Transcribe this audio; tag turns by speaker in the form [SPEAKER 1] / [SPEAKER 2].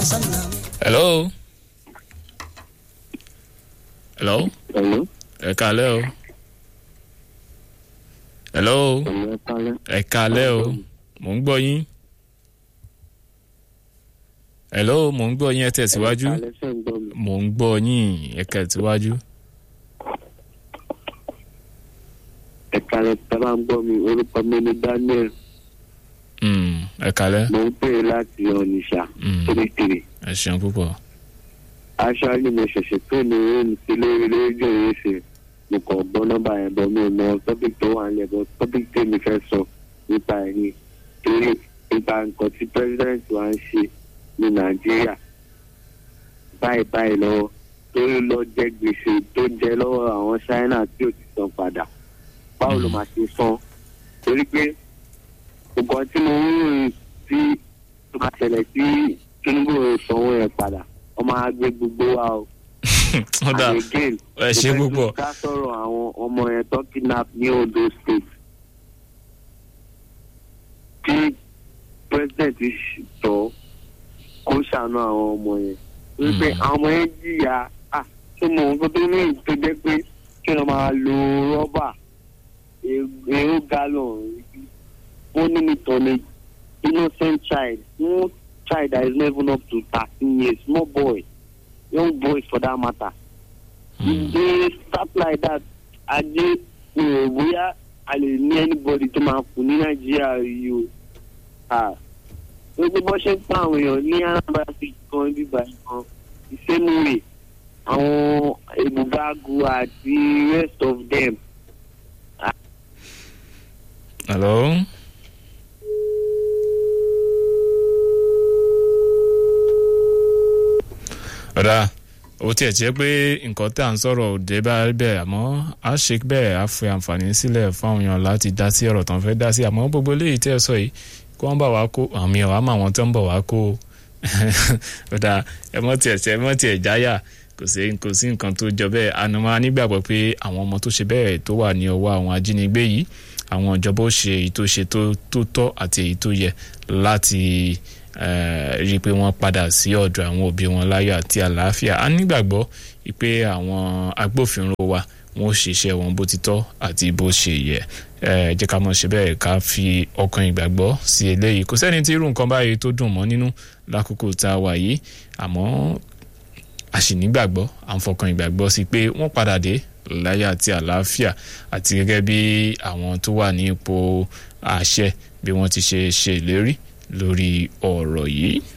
[SPEAKER 1] hello. hello.
[SPEAKER 2] Hello.
[SPEAKER 1] ẹ kalẹ́ o. hello.
[SPEAKER 2] Hello, ẹ kálẹ́.
[SPEAKER 1] ẹ kalẹ́ o. mò ń gbọ́ yín. hello mò ń gbọ́ yín ẹ tẹ̀síwájú.
[SPEAKER 2] Ẹ kálẹ́, ṣé ń gbọ́ mi?
[SPEAKER 1] mò ń gbọ́ yín ẹ tẹ̀síwájú.
[SPEAKER 2] Ẹ kálẹ́, tá a bá ń gbọ́ mi, orúkọ mi ni Daniel.
[SPEAKER 1] Mm, ẹ kalẹ́.
[SPEAKER 2] Mo ń pè é láti Onitsha,
[SPEAKER 1] Mm.
[SPEAKER 2] Kirikiri.
[SPEAKER 1] ẹ ṣeun púpọ̀.
[SPEAKER 2] Aṣáájú mo ṣẹ̀ṣẹ̀ tó ní òun sí lórí rédíò yìí ṣe. Mo kàn gbọ́ nọ́mbà yẹn bọ̀ mi ò mọ tọ́pìk tó wà nílẹ̀ bọ̀ tọ́pìk tèmi fẹ́ sọ nípa ẹ̀ ni. Torí nípa nǹkan tí pẹ́sidẹ́ǹtì wa ń ṣe ní Nàìjíríà. Báyìí báyìí lọ́wọ́ torí lọ jẹ gbèsè tó jẹ lọ́wọ́ àwọn Ṣáínà tí ò ti san padà. Báwo ló máa ṣe san? Torí pé nǹkan tí mo ń rìn sí tó máa ṣẹlẹ̀ sí Tinubu ò sanwó yẹn padà wọ́n máa gbé gbogbo wa o.
[SPEAKER 1] ó dà
[SPEAKER 2] And again,
[SPEAKER 1] ẹ ṣe
[SPEAKER 2] mo fẹ́
[SPEAKER 1] púpọ̀.
[SPEAKER 2] tún ká sọ̀rọ̀ àwọn ọmọ yẹn tó kidnap ní Ondo state. kí president tọ́ kó ṣàánú àwọn ọmọ yẹn. wípé
[SPEAKER 1] Mm.
[SPEAKER 2] àwọn ọmọ yẹn jìyà ah tó mọ nǹkan tó ní tó jẹ́ pé kí wọ́n máa lo rọ́bà èrò gallon wọ́n ní nítorí innocent child one child that is not even up to thirteen years small boy young boy for that matter
[SPEAKER 1] Mm.
[SPEAKER 2] they start like that ajé ìrò bóyá a lè ní anybody tó máa kú ní nàìjíríà yìí o Ah, gbogbo bó ṣe ń pa àwọn èèyàn ní anambra state kan bíbá kan ìsẹ́nuwè àwọn ebugagu àti rest of them
[SPEAKER 1] hello. ọ̀dà ó tiẹ̀ jẹ́ pé nǹkan tá à ń sọ̀rọ̀ òde bá rí bẹ́ẹ̀ àmọ́ a ṣe bẹ́ẹ̀ á fi àǹfààní sílẹ̀ fáwọn èèyàn láti dá sí ọ̀rọ̀ tó ń fẹ́ dá sí àmọ́ gbogbo eléyìí tẹ́ ẹ sọ yìí kí wọ́n bá wa kó àmì ọ̀ àmọ́ àwọn tó ń bọ̀ wá kó o. ọ̀dà ẹ mọ́ tiẹ̀ tẹ́ ẹ mọ́ tiẹ̀ jáyà kò sí kò sí nǹkan tó jọ bẹ́ẹ̀ ànàmọ́ nígbàgbọ́ pé àwọn ọmọ tó ṣe bẹ́ẹ̀ tó wà ní ọwọ́ àwọn ajínigbé yìí àwọn ìjọba ó ṣe èyí tó ṣe tó tó tọ́ àti èyí tó yẹ láti eh, rí i pé wọ́n padà sí ọ̀dọ̀ àwọn òbí wọn láyọ̀ àti àlàáfíà a nígbàgbọ́ pé àwọn agbófinró wa wọ́n ó ṣiṣẹ́ wọn bó ti tọ́ àti bó ṣe yẹ ẹ jẹ́ ká mọ̀ ṣe bẹ́ẹ̀ ká fi ọkàn ìgbàgbọ́ sí eléyìí kò sẹ́ni tí irú nǹkan báyìí tó dùn mọ́ nínú lákòókò tá a wà yìí àmọ́ a sì nígbàgbọ́ à ń fọkàn ìgbàgbọ́ sí pé wọ́n padà dé láyọ̀ àti àlàáfíà àti gẹ́gẹ́ bí àwọn tó wà ní ipò àṣẹ bí wọ́n ti ṣe ṣe ìlérí lórí ọ̀rọ̀ yìí.